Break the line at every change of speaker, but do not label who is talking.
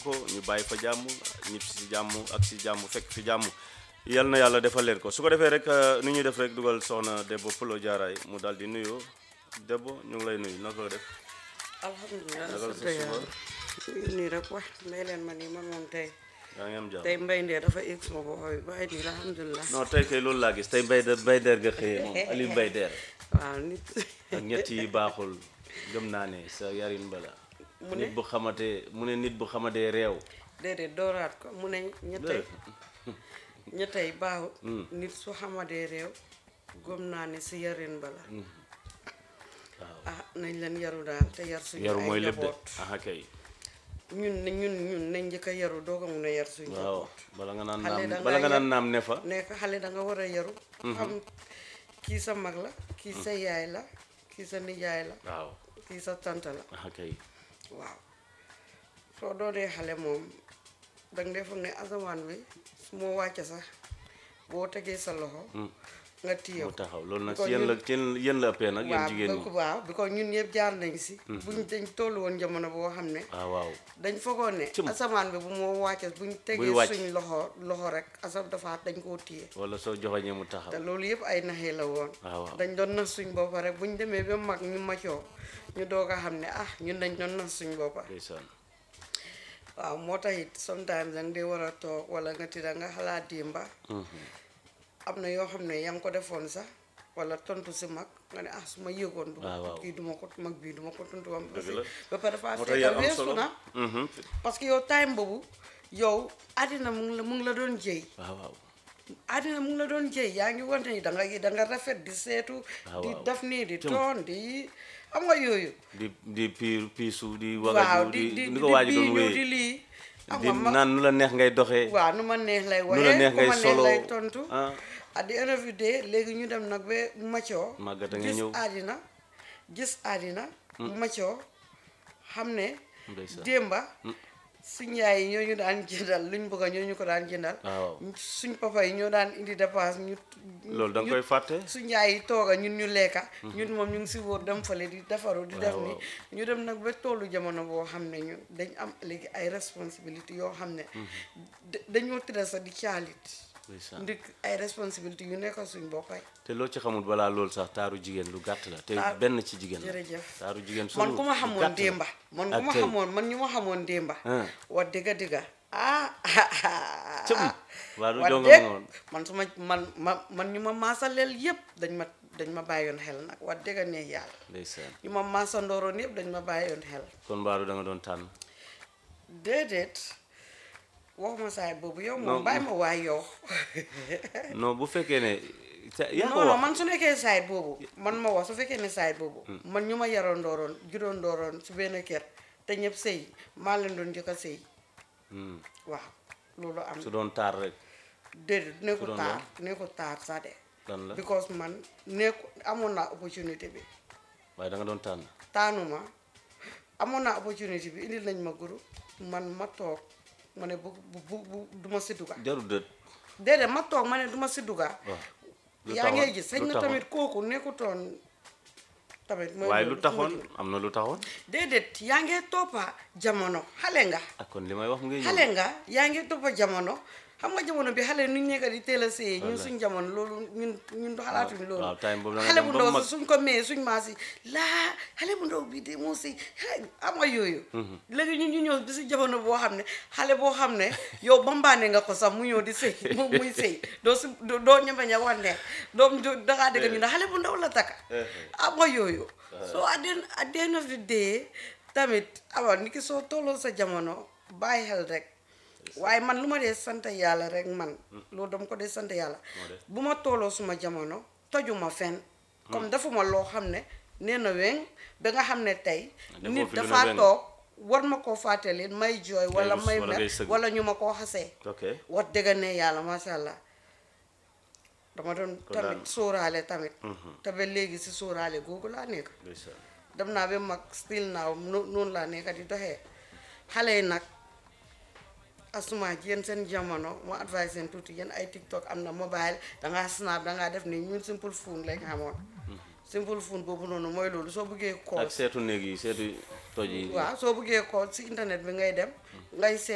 ko ñu bàyyi fa jàmm ñib si jàmm ak si jàmm fekk fi jàmm yal na yàlla defal leen ko su ko defee rek ni ñuy def rek dugal soxna Debbo Pulo Jaaraay mu daal di nuyoo Debbo ñu ngi lay nuyu naka la def
alhamdulilah
Naka la
sant
sa
yàlla
suba?
nii rek wax may leen ma nii man moom tey
yaa ngi am jàmm
tey mbay ndee dafa egg suma bopp bi waaye nii alhamdulilah
non tey kay loolu laa gis tey mbay der mbay der nga xëyee moom Aliou Mbay der
waaw nit
ak ñett yi baaxul gëm naa ne sa yarin bala
Mu ne?
nit bu xamatee mu ne nit bu xamatee réew
déedéet dooraat ko mu ne ñettay ñettay baaxut nit su xamadee réew gom naa ne si yarin bala ah nañ leen yaru daal te yar suñu
yaru
ay
mooy lépp de
njaboot
aha kay
ñun ne ñun ñun nañ njëkk a yaru doo ko mun a yar suñu
waaw
njaboot
bala nga naan
Xale
naam
da
bala nga
ngaa
naan
yar-
naam ne fa
nekk xale da nga war a yaru xam kii sa mag la kii sa yaay la kii sa nijaay la
waaw
kii sa tante la
aha kay
waaw soo doonee xale moom danga dee foog ne asamaan bi su moo wàcce sax boo tegee sa loxo nga téye
mu
ko
taxaw loolu nag
Because
si yéen la
ñun-
yéen yéen la ëppee nag yéen
waaw
jigéen ñi
donc waaw because ñun ñëpp jaar nañ si buñ dañ toll woon jamono boo xam ne
waaw waaw
dañ foogoon ne
Cëm.
asamaan bi bu moo wàcce buñ tegee
wàcc.
suñ loxo loxo rek asam dafa dañ koo téye
wala soo joxoñee mu taxaw
te loolu yëpp ay naxee la woon
waaw waaw
dañ doon nas suñ boppa rek buñ demee ba mag ñu macoo ñu doog a xam ne ah ñun dañ doon nas suñ boppa
ndeysaan
waaw moo tax it sometimes danga dee war a toog wala nga tida nga xalaat démba am na yoo xam ne yaa ngi ko defoon sax wala tontu si mag nga ne ah su ma yëgoon du ma
waaw, waaw.
kii du ma ko mag bii du ma ko tontu wam
Dëgg la.
ba pare dafa
moo tax
fekk
yar am
weesu
solo
na
Mhm.
parce que yow time boobu yow àddina mu ngi la mu ngi la doon jëy
waaw waaw
àddina mu ngi la doon jëy yaa ngi wante ni da nga da nga rafet di seetu
waaw,
di
waaw.
def nii di
Cëm.
toon di am nga yooyu
di di piir piisu di
waaw
wagaju
di
di
di
ni ko waaji doon
bii ñëw di
wéyee
lii am
di
nga ma
naan nu la neex ngay doxee
waaw nu ma neex lay
nu
waxee
la neex
ku
ngay
ma neex
solo
lay tontu
ah
at the end of the day léegi ñu dem nag ba macoo
Màggat a nga
gis
ñëw.
àddina gis àddina macoo xam ne
ndeysaan
démba suñ yaay yi ñoo ñu daan jëndal luñ bëgg a ñoo ñu ko daan jëndal
waaw
suñ papa yi ñoo daan indi dépense ñu
loolu da nga koy fàtte
suñ yaay yi tooga ñun ñu lekka ñun moom ñu ngi si wóor dem fale di defaru di def
Waaw,
ni
waaw.
ñu dem nag ba tollu jamono boo xam ne ñu dañ am léegi ay responsabilité yoo xam ne da- dañoo tëdda sax di caalit
ndeysaan
ndik ay responsabilité yu nekk suñ boppay
te loo ci xamul balaa loolu sax taaru jigéen lu gàtt la te
Taar-
benn ci jigéen la
jërëjëf
taaru jigéen
man
solo
ku ma
lu
xamoon
gàtt la.
démba man
ak
ku ma
tey.
xamoon man ñu ma xamoon démba
Ah.
wax dëgga dëgga ah
cëm waa du
wax
jonga
dëgg
ma woon
man su ma man ma man ñu ma maasaleel yëpp dañ ma dañ ma bàyyoon xel nag wax dëgga neex yàlla
ndeysaan
ñu ma maasandooroon yëpp dañ ma bàyyoon xel
kon mbaaru da nga doon tànn
déedéet waxuma saay boobu yow
Non,
moom bàyyi ma waay yow
non bu fekkee ne sa- yaa ko
non non
wax
man su nekkee saay boobu man ma wax su fekkee ne saay boobu man ñu ma yaroon dooroon juróon dooroon su benn kër te ñëpp sëy maa leen doon njëkk a sëy
Hmm.
waaw loolu am
su doon taar rek
déedéet nekkul
doon
taar nekkul taar sax de
lan la
because man nekku amoon naa opportunité bi
waaye da nga doon tànn
taanuma amoon naa opportunité bi indil nañ ma guru man ma toog ma ne bu bu bu bu du ma si dugga
jaru dët
déedéet ma toog ma ne du ma si dugga
waaw lu
yaa
taxoon?
ngay gis sañ
lu
na
taxoon?
tamit kooku nekkutoon tamit mooy
waaye lu
loolu,
taxoon
fu ma jëm.
am na lu taxoon
déedéet yaa ngee toppa jamono xale nga
ak kon li may wax mu ngi ñëw
xale nga yaa ngi toppa jamono xam nga jamono bi xale nu ñu nekk di teel a séy ñun
Wallaay.
suñ jamono loolu ñun ñun xalaatuñ loolu
waaw, time boobu da nga
xale
dem
bu
ba
ndaw
mag.
si suñ ko mee suñ maas yi laa xale bu ndaw bi de moo si am nga yooyu léegi ñun ñu ñëw bi si jamono boo xam ne xale boo xam ne yow bambaane nga ko sax mu ñëw di sëy mu muy sëy doo si doo doo ñemeñ a wan ne doo doo- dangaa dégg ñu ne xale bu ndaw la takka am nga yooyu soo at the at the end of the day tamit awa ni ki soo tolloo sa jamono bàyyi xel rek waaye man lu ma dee sant yàlla rek man loolu dama ko dee sant yàlla
def?
bu ma tolloo suma jamono tojuma fen comme defuma loo xam ne nee na weŋ ba nga xam ne tey
Defoo
nit
fi lu ne
dafa
weŋ.
toog war ma koo fàttali may jooy wala
rus
may
wala ngay
mer
sëgg.
wala ñu ma koo xasee
ok
wax dëgg ne yàlla macha allah dama doon
Kon daal-
tamit sóoraale tamit te ba léegi si sóoraale googu laa nekk
ndeysaan
dem naa ba mag still naaw no- noonu laa nekk di doxee xale yi nag asuma yéen seen jamono ma advice seen tuuti yéen ay tiktok am na mobile dangaa snap dangaa def ni ñun simple phone lañ xamoon simple phone boobu noonu mooy loolu soo bëggee call
ak seetu néeg yi seetu toj yi
waaw soo bëggee call si internet bi ngay dem ngay seet